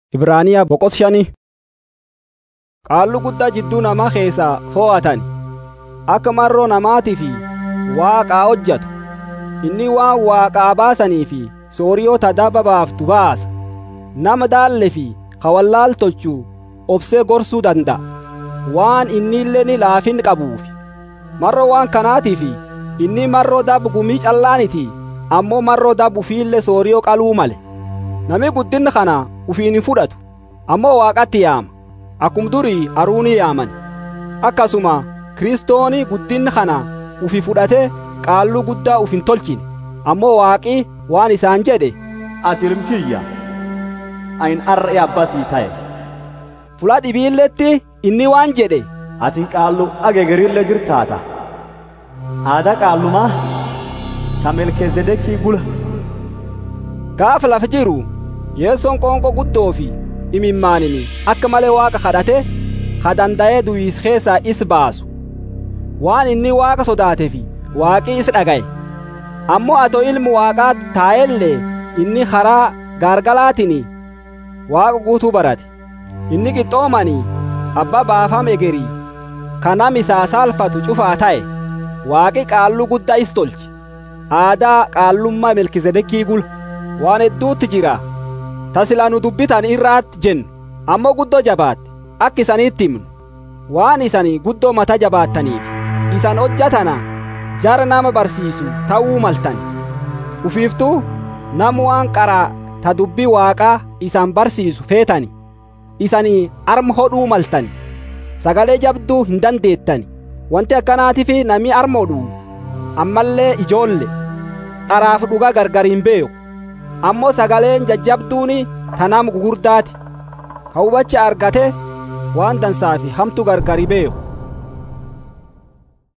Ibraaniyaa boqot shanii Qaallu guddaa jidduu namaa keessaa fo'atan akka marroo namaatii fi waaqaa hojjatu inni waan waaqaa baasanii fi sooriyoota daba baaftu baasa nama daalle fi kawallaal tolchuu obsee gorsuu danda'a waan inni illee ni laafin qabuufi marroo waan kanaatiif inni marroo dab gumii callaaniti ammoo marroo dab ufiillee sooriyoo qaluu male nami guddinna kana ufiin hin fudhatu ammoo waaqatti yaama akkum durii aruuni yaaman akkasuma kiristooni guddinna kana ufi fudhate qaalluu guddaa uf hin tolchine ammoo waaqi waan isaan jedhe ati ilmkiyya ayin arra'e abbasii ta'e fula dhibiilletti inni waan jedhe atin qaallu ageegerillee jirtaata aadaa qaallumaa ta melkeezedekii gula gaafa lafa jiru yeessoon qoonqoo guddoo fi imimmaanini akka malee waaqa kadhate ka danda'ee du'iis keessaa is baasu waan inni waaqa sodaatee fi waaqii is dhagaye ammoo atoo ilmu waaqaa taa'ellee inni karaa gaargalaatiin waaqa guutuu barate inni qixxoomanii abbaa baafam egerii ka nam isaa saalfatu cufaa ta'e waaqi qaalluu guddaa is tolche aadaa qaallummaa melkisedekii gula waan hedduutti jira tasilaa nu dubbitan irraatti jennu ammoo guddoo jabaatti akka isaniitti himnu waan isanii guddoo mata jabaattaniif isan hojjatana jara nama barsiisu ta'uu maltani ufiiftuu nam waan qaraa ta dubbii waaqaa isan barsiisu feetani isanii arma hodhuu maltani sagalee jabduu hin dandeettani wanti akkanaatiif nami arma hodhuu ammallee ijoolle dharaaf dhugaa gargar hin beeku ammoo sagaleen jajjabduuni tanam gugurdaati ka hubacha argate waan dansaa fi hamtu gargari beeku